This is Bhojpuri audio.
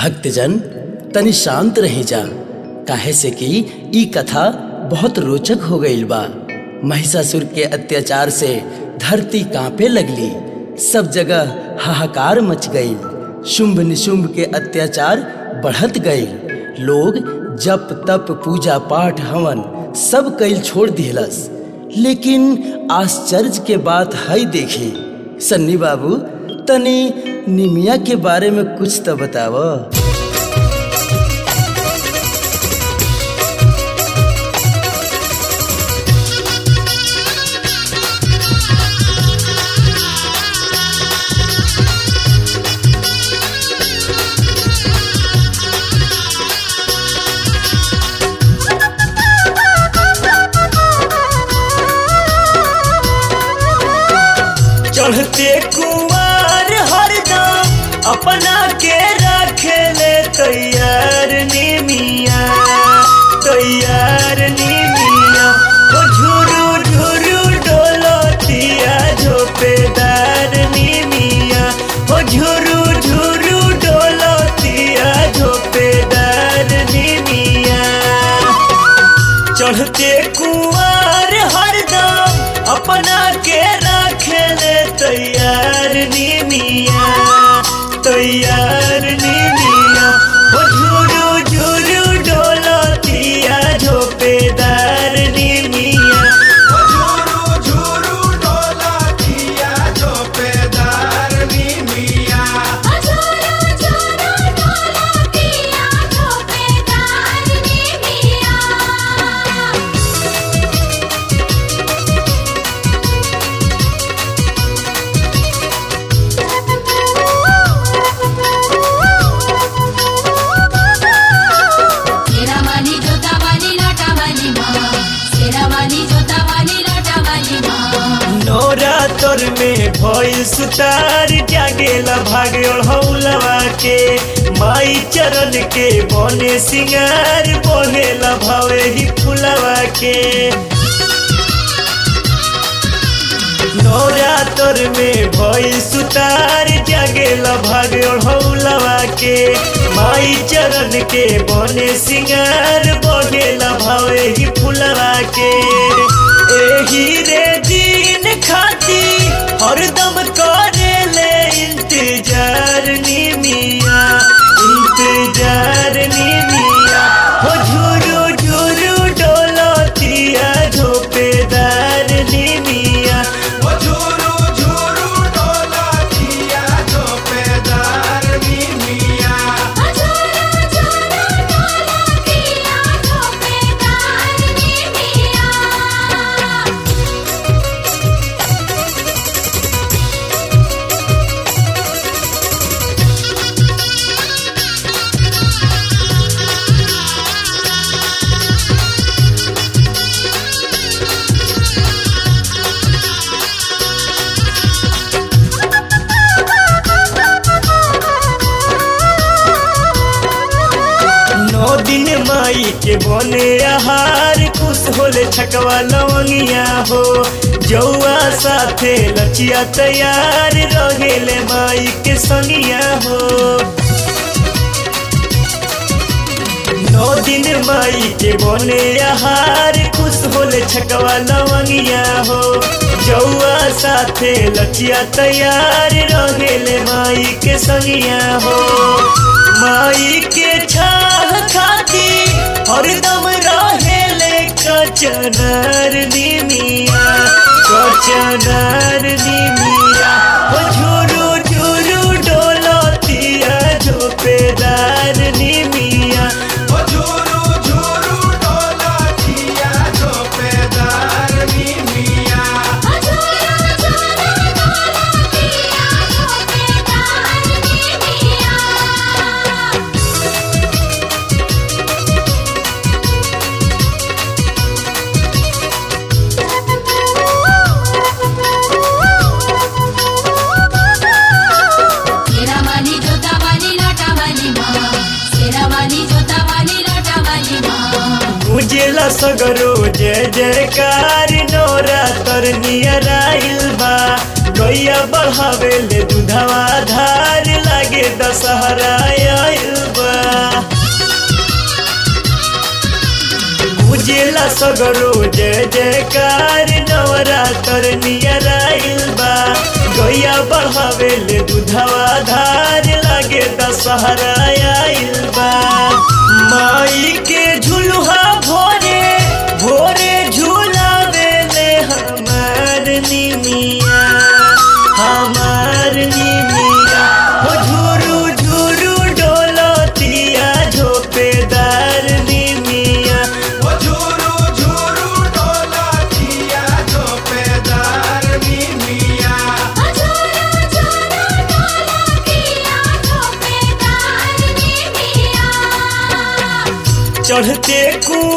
भक्तजन तनि शांत रही जा काहे से कि ई कथा बहुत रोचक हो गईल बा महिषासुर के अत्याचार से धरती कांपे लगली सब जगह हाहाकार मच गई शुंभ निशुंभ के अत्याचार बढ़त गई लोग जप तप पूजा पाठ हवन सब कैल छोड़ दिलस लेकिन आश्चर्य के बात है देखी सन्नी बाबू तनी निमिया के बारे में कुछ तो बताव चढ़ते कुमार हरदम अपना के रखे ले तैयार निमिया तैयार निमिया ओ झुरु झुरु डोलतिया झोपेदार निमिया ओ झुरु झुरु डोलतिया झोपेदार निमिया चढ़ते कुआर हरदम अपना के रखेले तैयार निमिया तैयार निमिया ओ झुरु झुरु डोलतिया झोपेदार निमिया झुरु झुरु डोलतिया झोपेदार निमिया अजोरो जोरो डोलतिया झोपेदार निमिया शेरावाली जोतावाली लाटावाली माँ शेरावाली जोतावाली लाटावाली माँ नोरा तोर में भइल सुतार जागेला भागे हौलवा के माई चरण के बने सिंगार बहेला भावे ही फुलवा के नौरा तोर में भइल सुतार जागेला भागे हौलवा के माई चरण के बने सिंगार बहेला भावे ही फुलवा के एही रे दिन खाती हरदम करे ले इंतजार निमिया इंतजार निमिया हो झुरु झुरु डोलतिया झोपेदार निमिया झुरु झुरु डोलतिया झोपेदार निमिया अजोरो जोरो डोलतिया झोपेदार निमिया नौ दिन माई के बने आहार खुश होले छकवा लवंगिया हो जौआ साथे लचिया तैयार रहेले माई के संगिया हो नौ दिन माई के बने आहार खुश होले छकवा लवंगिया हो जौआ साथे लचिया तैयार रहेले माई के संगिया हो माई के छाह खाती हरदम रहेले कचनार निमिया कचनार निमिया ओ झुरु झुरु डोलतिया झोपेदार निमिया झुरु झुरु डोलतिया झोपेदार निमिया अजोरो जोरो डोलतिया झोपेदार निमिया शेरावाली जोतावाली लाटावाली माँ शेरावाली जोतावाली लाटावाली माँ गुजेला सगरो जय जयकार नोरा तर नियर आइल बा गैया बढ़ावे ले दूधवा धार लागे दशहरा आइल बा सगरो जय जयकार नवरात्र नियर आइल बा गैया बढ़ावेले दूधवा धार लागे दशहरा आइल बा माई के झुलुहा भोरे भोरे झुलावेले हमार निमिया हमार निमिया हो झुरु झुरु डोलतिया झोपेदार निमिया वो झूरू झूरू डोला जिया झोपेदार मिमिया झूरू झूरू डोला किया झोपेदार नी मिया चढ़ते कुआं